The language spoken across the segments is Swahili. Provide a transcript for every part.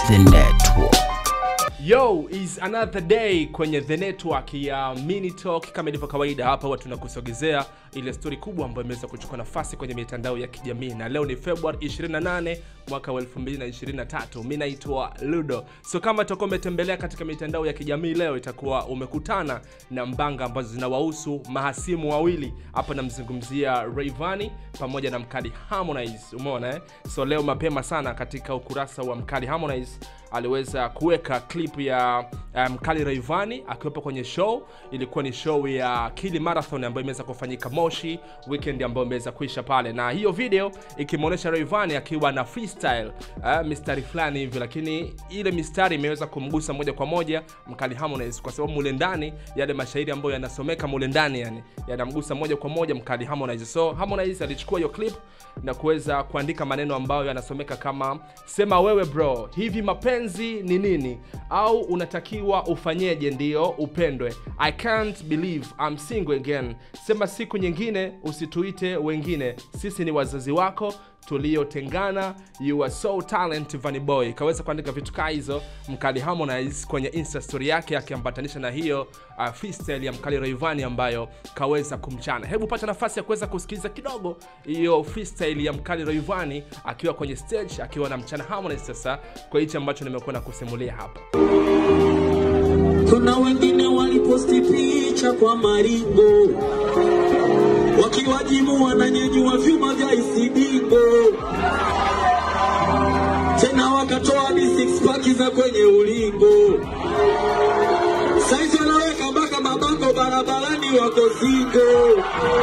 The Network. Yo, is another day kwenye the network ya Mini Talk. Kama ilivyo kawaida, hapa huwa tunakusogezea ile stori kubwa ambayo imeweza kuchukua nafasi kwenye mitandao ya kijamii, na leo ni Februari 28 mwaka wa 2023. Mimi naitwa Ludo. So kama utakuwa umetembelea katika mitandao ya kijamii leo, itakuwa umekutana na mbanga ambazo zinawahusu mahasimu wawili. Hapa namzungumzia Rayvanny pamoja na mkali Harmonize. Umeona eh? So leo mapema sana katika ukurasa wa mkali Harmonize aliweza kuweka clip ya uh, mkali Rayvanny akiwepo kwenye show. Ilikuwa ni show ya Kili Marathon ambayo imeweza kufanyika Moshi weekend ambayo imeweza kuisha pale, na hiyo video ikimwonyesha Rayvanny akiwa na freestyle uh, mistari fulani hivi, lakini ile mistari imeweza kumgusa moja kwa moja mkali Harmonize, kwa sababu mule ndani yale mashairi ambayo yanasomeka mule ndani yani yanamgusa moja kwa moja mkali Harmonize. So Harmonize alichukua hiyo clip na kuweza kuandika maneno ambayo yanasomeka kama sema wewe bro, hivi mapenzi ni nini? Au unatakiwa ufanyeje ndio upendwe? I can't believe I'm single again. Sema siku nyingine usituite wengine, sisi ni wazazi wako tuliotengana, you are so talent Vanny Boy. Kaweza kuandika vitu kaa hizo mkali Harmonize kwenye insta story yake akiambatanisha na hiyo uh, freestyle ya mkali Rayvanny ambayo kaweza kumchana. Hebu pata nafasi ya kuweza kusikiliza kidogo hiyo freestyle ya mkali Rayvanny akiwa kwenye stage akiwa na mchana Harmonize, sasa kwa hichi ambacho nimekuwa na kusimulia hapa. Kuna wengine waliposti picha kwa maringo wakiwajibu wananyanyua vyuma vya isidingo, tena wakatoa hadi six pack za kwenye ulingo. Saizi wanaweka mpaka mabango barabarani, wako zingo.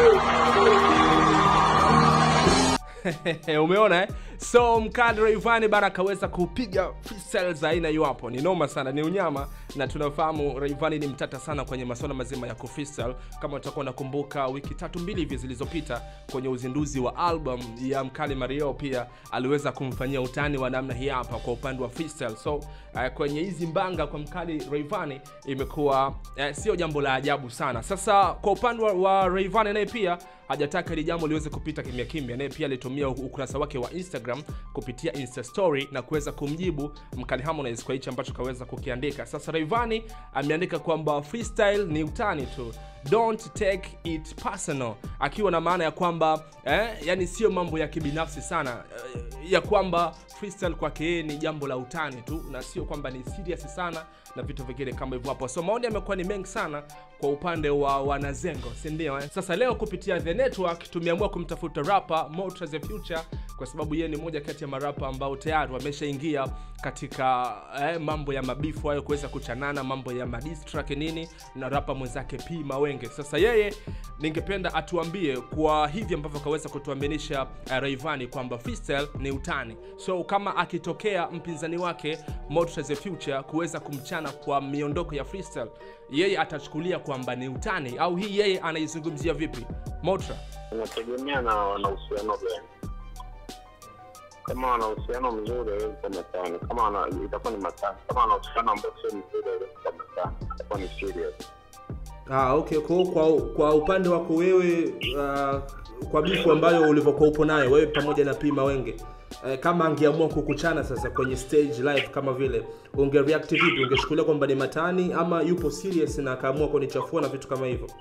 umeona eh? so mkali Rayvanny bana akaweza kupiga freestyle za aina hiyo hapo, ni noma sana, ni unyama, na tunafahamu Rayvanny ni mtata sana kwenye masuala mazima ya kufreestyle. Kama utakuwa unakumbuka, wiki tatu mbili hivi zilizopita kwenye uzinduzi wa album ya mkali Mario, pia aliweza kumfanyia utani wa namna hii hapa kwa upande wa freestyle. So uh, kwenye hizi mbanga kwa mkali Rayvanny imekuwa uh, sio jambo la ajabu sana. Sasa kwa upande wa, wa Rayvanny naye pia hajataka hili jambo liweze kupita kimya kimya, naye pia alitumia ukurasa wake wa Instagram kupitia Insta story na kuweza kumjibu mkali Harmonize kwa hichi ambacho kaweza kukiandika. Sasa Rayvanny ameandika kwamba freestyle ni utani tu, don't take it personal, akiwa na maana ya kwamba eh, yani sio mambo ya kibinafsi sana eh, ya kwamba freestyle kwake yeye ni jambo la utani tu na sio kwamba ni serious sana na vitu vingine kama hivyo hapo. So maoni yamekuwa ni mengi sana kwa upande wa wanazengo, si ndio? Eh? Sasa leo kupitia The Network tumeamua kumtafuta rapa Motra the Future kwa sababu yeye ni moja kati ya marapa ambao tayari wameshaingia katika eh, mambo ya mabifu hayo, kuweza kuchanana mambo ya madistrack nini na rapa mwenzake P Mawenge. Sasa yeye ningependa atuambie kwa hivi ambavyo akaweza kutuaminisha uh, Rayvanny kwamba freestyle ni utani. So kama akitokea mpinzani wake Motra the Future kuweza kumchana kwa miondoko ya freestyle, yeye atachukulia kwamba ni utani au hii yeye anaizungumzia vipi? Motra inategemea na wana uhusiano gani. Kama wana uhusiano mzuri hawezi kuwa matani, kama wana- itakuwa ni matani. Kama wana uhusiano ambao sio mzuri hawezi kuwa matani, itakuwa ni serious. Ah, okay. Kwa, kwa, kwa upande wako wewe uh, kwa bifu ambayo ulivyokuwa upo nayo wewe pamoja na P Mawenge uh, kama angeamua kukuchana sasa kwenye stage live kama vile unge react vipi? Ungeshukulia kwamba ni matani ama yupo serious na akaamua kunichafua na vitu kama hivyo?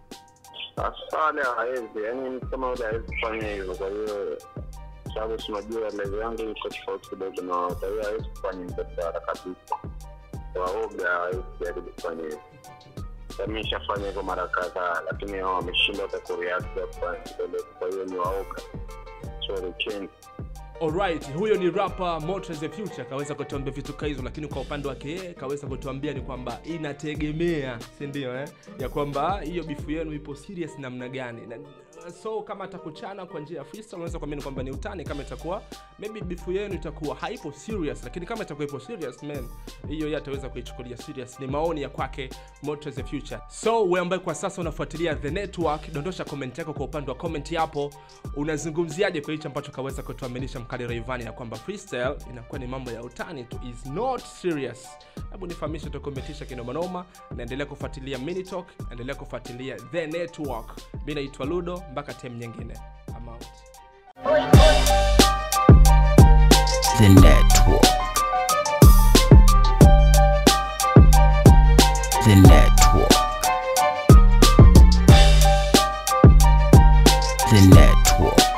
Sasa wale hawezi, yani mtu kama yule hawezi kufanya hivyo. Kwa hiyo sababu tunajua level yangu iko tofauti kidogo na wao, kwa hiyo hawezi kufanya hivyo kwa haraka kabisa. Waoga hawezi jaribu kufanya hivyo. Mimi nishafanya hivyo mara kadhaa, lakini hao wameshindwa hata kureact ya kufanya hivyo. Kwa hiyo ni waoga, so they change. Alright, huyo ni rapper Motra the Future kaweza kutuambia vitu ka hizo, lakini kwa upande wake yeye kaweza kutuambia ni kwamba inategemea, si ndio eh? Ya kwamba hiyo bifu yenu ipo serious namna gani. Na, so kama atakuchana kwa njia ya freestyle unaweza kuamini kwamba ni utani, kama itakuwa maybe bifu yenu itakuwa haipo serious, lakini kama itakuwa ipo serious man, hiyo yeye ataweza kuichukulia serious. Ni maoni ya kwake Motra the Future. So wewe ambaye kwa sasa unafuatilia The Network, dondosha comment yako kwa upande wa comment hapo, unazungumziaje kwa hicho ambacho kaweza kutuaminisha mkali Rayvanny ya kwamba freestyle inakuwa ni mambo ya utani tu, is not serious. Hebu nifahamishe, utakometisha kinomanoma. Naendelea kufuatilia Mini Talk, endelea kufuatilia The Network. Mimi naitwa Ludo, mpaka time nyingine. I'm out. The Network. The Network. The Network.